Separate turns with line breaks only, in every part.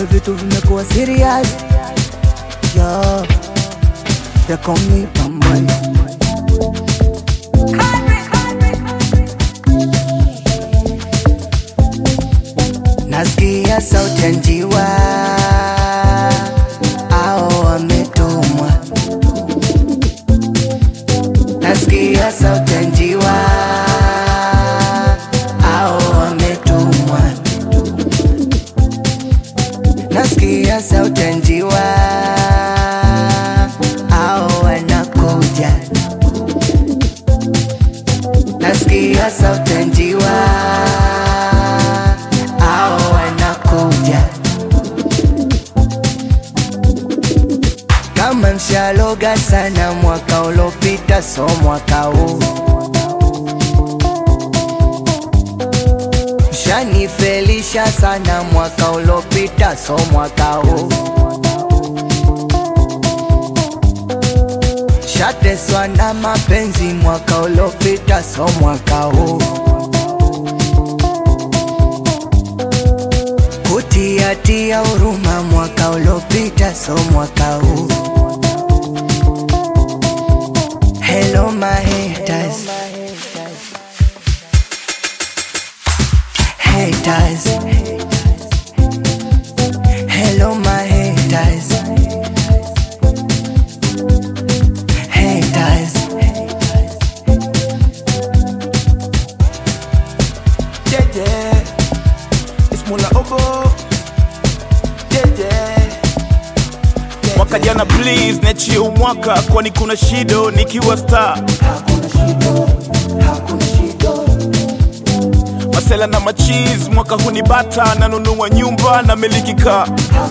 kumbe vitu vimekuwa serious yo they call me Bambali nasikia sauti ya njiwa ao wametumwa nasikia sauti ya njiwa ao wametumwa nasikia sauti ya njiwa ao wanakuja nasikia sauti ya njiwa ao wanakuja kama mshaloga sana mwaka ulopita so mwaka huu mshanifelisha sana mwaka ulopita so mwaka huu shateswa na mapenzi mwaka ulopita so mwaka huu kutiatia huruma mwaka ulopita so mwaka huu Hello my haters Haters Hello my haters Haters
Jeje, it's Mula Obo. Jeje. Mwaka jana please niachie umwaka kwani kuna shido nikiwa star masela na machiz mwaka huu ni bata nanunua nyumba na miliki kaa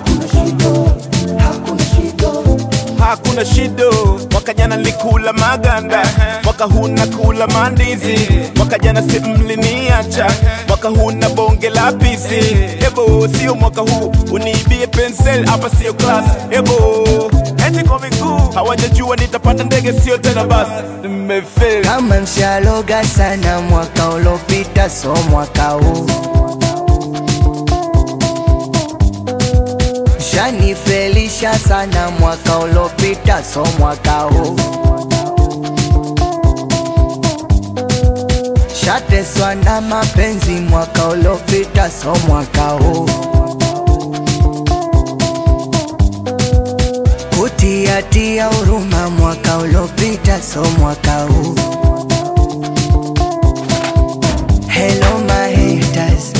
hakuna shido mwaka jana nilikula maganda mwaka huu nakula mandizi mwaka jana si mliniacha mwaka huu na bonge la pisi ebo sio mwaka huu uniibie pensel hapa sio class ebo eti kwa miguu hawajajua nitapata ndege sio tena basi nimefeli
kama mshaloga sana mwaka ulopita so mwaka huu shanifelisha sana mwaka ulopita so mwaka huu shateswa na mapenzi mwaka ulopita so mwaka huu kutiatia huruma mwaka ulopita so mwaka huu Hello my haters